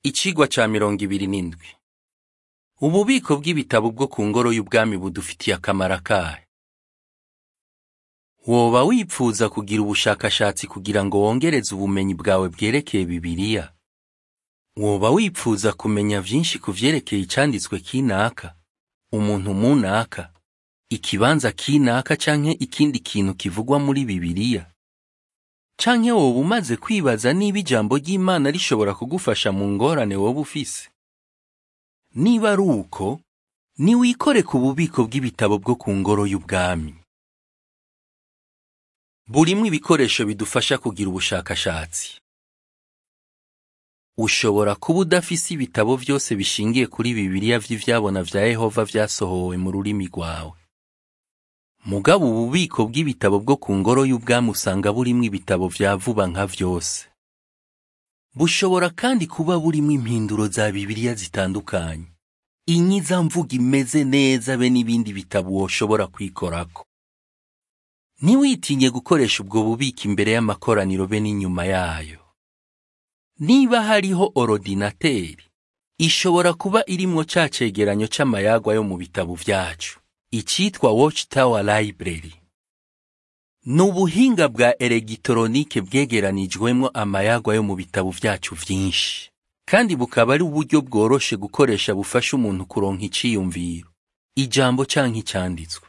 Icigwa ca mirongo ibiri n'indwi. Ububiko bw'ibitabo bwo ku ngoro y'ubwami budufitiye akamaro akahe? Woba wipfuza kugira ubushakashatsi kugira ngo wongereze ubumenyi bwawe bwerekeye Bibiliya? Woba wipfuza kumenya vyinshi ku vyerekeye icanditswe kinaka, umuntu munaka, ikibanza kinaka canke ikindi kintu kivugwa muri Bibiliya? Canke woba umaze kwibaza niba ijambo ry'Imana rishobora kugufasha mu ngorane woba ufise? Niba ari uko, niwikore ku bubiko bw'ibitabo bwo ku ngoro y'ubwami. Burimwo ibikoresho bidufasha kugira ubushakashatsi. Ushobora kuba udafise ibitabo vyose bishingiye kuri Bibiliya vy'ivyabona vya Yehova vyasohowe mu rurimi rwawe. Mugabo ububiko bw'ibitabo bwo ku ngoro y'ubwami usanga burimwo ibitabo vya vuba nka vyose. Bushobora kandi kuba burimwo impinduro za Bibiliya zitandukanye. Inyizamvugo imeze neza be n'ibindi bitabo woshobora kwikorako. Ntiwitinye gukoresha ubwo bubiko imbere y'amakoraniro be n'inyuma yayo. Niba hariho orodinateri, ishobora kuba irimwo ca cegeranyo c'amayagwa yo mu bitabo vyacu, icitwa Watchtower Library. Ni ubuhinga bwa elegitoronike bwegeranijwemwo amayagwa yo mu bitabo vyacu vyinshi, kandi bukaba ari uburyo bworoshe gukoresha bufasha umuntu kuronka iciyumviro, ijambo canke icanditswe.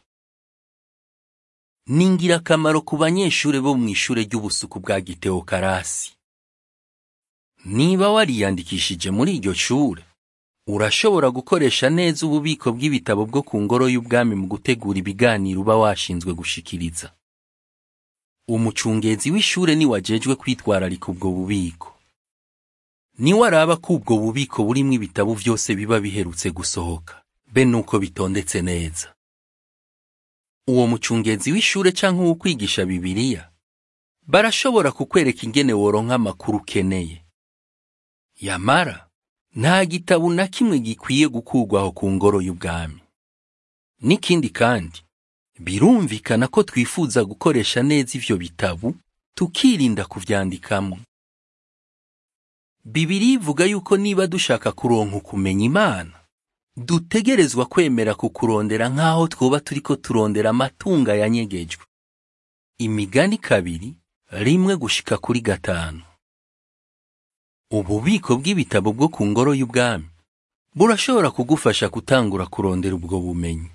Ni ngirakamaro ku banyeshure bo mw'ishure ry'ubusuku bwa Gitewokarasi. Niba wariyandikishije muri iryo shure, urashobora gukoresha neza ububiko bw'ibitabo bwo ku ngoro y'ubwami mu gutegura ibiganiro uba washinzwe gushikiriza. Umucungezi w'ishure ni wajejwe kwitwararika ubwo bubiko. Niwe araba ko ubwo bubiko burimwo ibitabo vyose biba biherutse gusohoka, be nuko bitondetse neza. Uwo mucungezi w'ishure canke uwo kwigisha Bibiliya, barashobora kukwereka ingene woronka amakuru ukeneye. Yamara, nta gitabo na kimwe gikwiye gukurwaho ku ngoro y'ubwami. N'ikindi kandi, birumvikana ko twifuza gukoresha neza ivyo bitabo, tukirinda kuvyandikamwo. Bibiliya ivuga yuko niba dushaka kuronka ukumenya Imana, dutegerezwa kwemera kukurondera nk'aho twoba turiko turondera amatunga yanyegejwe. Imigani kabiri, rimwe gushika kuri gatanu. Ububiko bw'ibitabo bwo ku ngoro y'ubwami burashobora kugufasha gutangura kurondera ubwo bumenyi.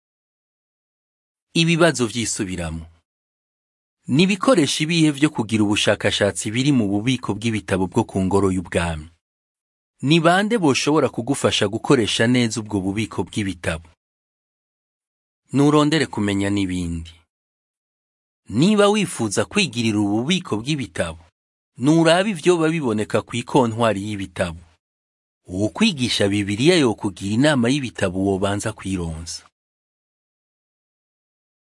Ibibazo vyisubiramo. Ni ibikoresho ibihe vyo kugira ubushakashatsi biri mu bubiko bw'ibitabo bwo ku ngoro y'ubwami. Ni bande boshobora kugufasha gukoresha neza ubwo bubiko bw'ibitabo? Nurondere kumenya n'ibindi. Niba wifuza kwigirira ububiko bw'ibitabo, nuraba ivyoba biboneka kw'ikontwari y'ibitabo. Uwukwigisha Bibiliya yokugira inama y'ibitabo wobanza kwironsa.